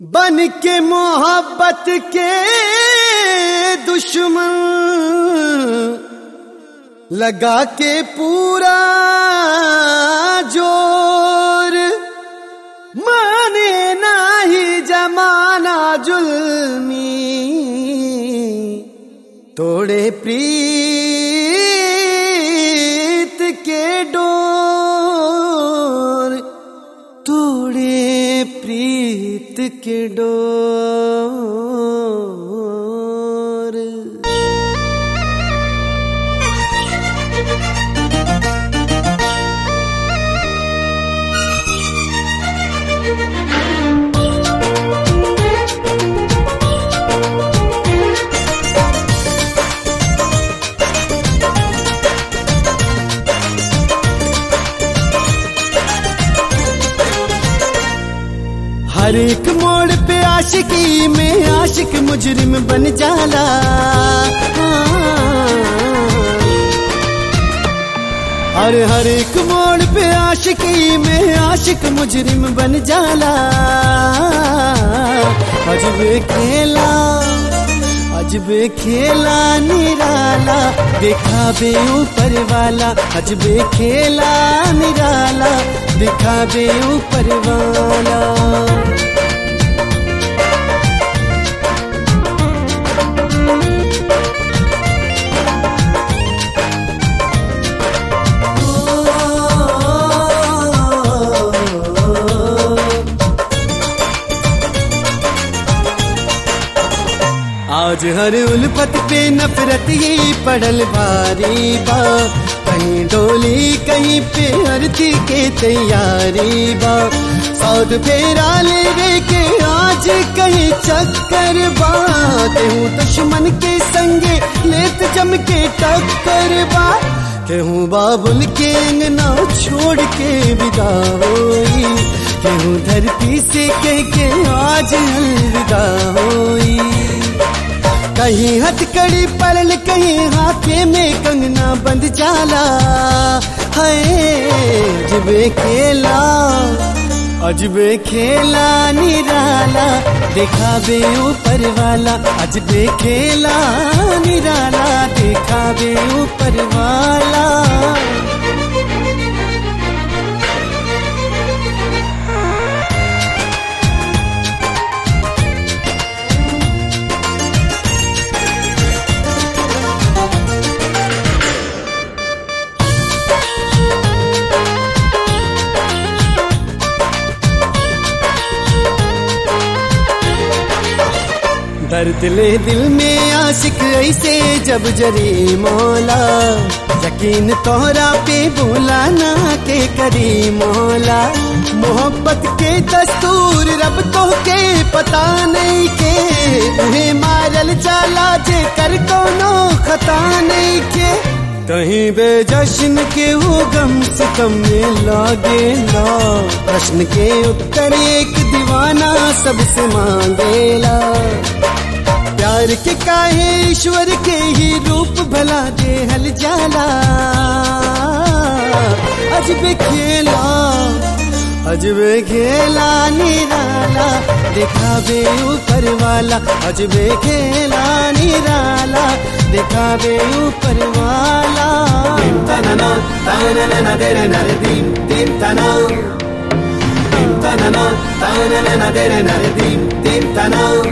बन के मोहब्बत के दुश्मन लगा के पूरा जोर माने नाही जमाना जुल्मी तोड़े प्रीत के डोर तोड़े प्रीत के डोर हर एक मोड़ पे आशिकी में आशिक मुजरिम बन जाला हर हर एक मोड़ पे आशिकी में आशिक मुजरिम बन जाला अजबे खेला अजबे खेला निराला देखा बे ऊपर वाला अजबे खेला निराला देखा बे ऊपर वाला आज हर उल्फत पे नफरत ही पड़ल भारी बा कहीं डोली कहीं पे आरती के तैयारी बा सौद फेरा ले रे के आज कहीं चक्कर बा केहू दुश्मन के संगे लेत जम के टक्कर बा केहू बाबुल के अंगना छोड़ के विदा होई केहू धरती से कह के आज अलविदा होई कहीं हथकड़ी परल कहीं हाथे में कंगना बंद जाला है अजबे खेला अजबे खेला निराला देखा बे ऊपर वाला अजबे खेला निराला देखा बे ऊपर वाला दर्द ले दिल में आशिक ऐसे जब जरी मौला यकीन तोहरा पे बोला ना के करी मौला मोहब्बत के दस्तूर रब तो के पता नहीं के उन्हें मारल जाला जे कर कोनो खता नहीं के कहीं बेजश्न के वो गम से कम में लागे ना प्रश्न के उत्तर एक दीवाना सबसे मांगेला प्यार के काहे ईश्वर के ही रूप भला दे हल जाला अजबे खेला अजबे खेला निराला देखा बे ऊपर वाला अजबे खेला निराला देखा बे ऊपर वाला Dim tanana, tanana dere nare dim dim tana. Dim tanana, tanana dere nare dim dim tana.